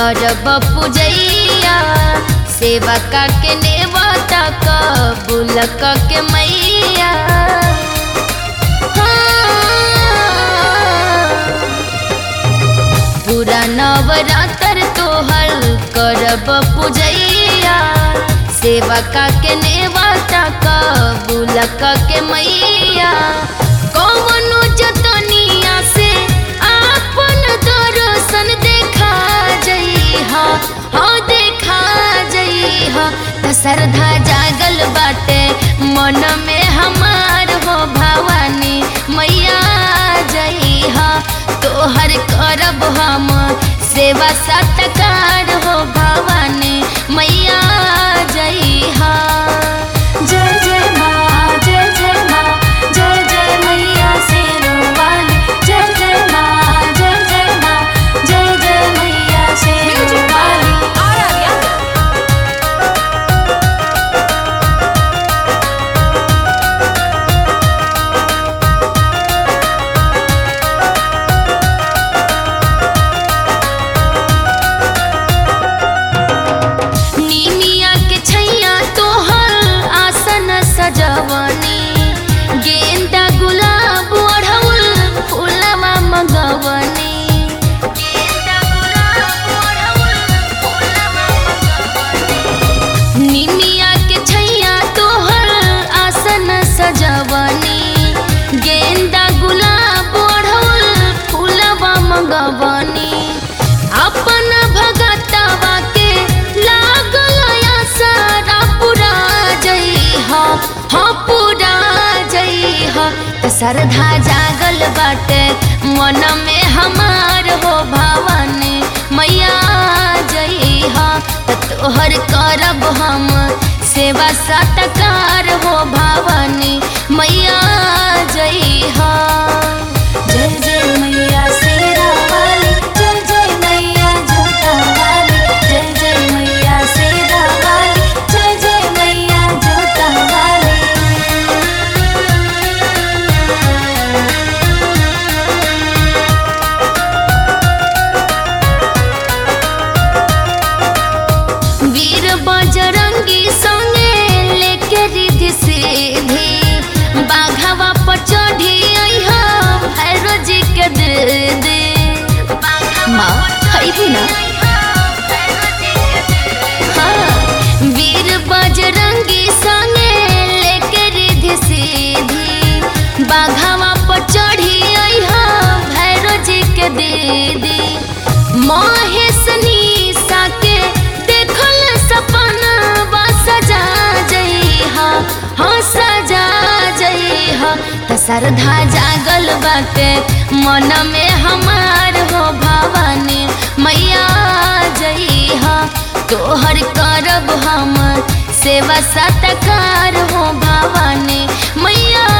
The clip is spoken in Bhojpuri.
करब पूजैया सेवा का के नेवता कबूल क के मैया हाँ। पूरा नवरात्र तोहर करब पूजैया सेवा का के नेवता कबूल क के मैया कौनो जतनिया से आपन दर्शन देखा जइहा हाँ देखा जइहा त श्रद्धा जागल बाटे मन में हमार हो भवानी मैया जइहा तोहर करब हम सेवा सत्कार हो भवानी मैया जइहा जय जय माँ जय जय माँ जय जय मैया शेरवाली जय जय माँ जय जय माँ जय जय मैया शेरवाली नीमिया के छैया तोहर आसन सजवनी गेंदा गुलाब ओढ़ौल फूलवा मगवनी गेंदा गुलाब ओढ़ौल फूलवा मगवनी निमिया के छैया तोहर आसन सजवनी गेंदा गुलाब ओढ़ौल फूलवा मगवनी अपन भगतवा के लागल सारा पूरा जइहा हाँ पूरा जइहा त श्रद्धा जागल बाटे मन में हमार हो भवानी मैया जइहा त तोहर करब हम सेवा सत्कार हो भवानी मैया जइहा जय जय मैया शेरवाली जय जय मैया जोतावाली जय जय मैया शेरवाली जय जय मैया जोतावाली वीर बजरंगी संगे लेके रिधि सीधी बाघवा पर चढ़ी अइहा भैरो जी के दे दे माँ खैबी ना हाँ, वीर बजरंगी संगे लेके रिधि सीधी बाघवा पर चढ़ी अइहा भैरो जी के दीदी महेश निशा के देखल सपना सजा जइहा हाँ सजा जइहा त श्रद्धा जागल बाटे मन में हमार हो भवानी मैया जइहा तोहर करब हम सेवा सत्कार हो भवानी मैया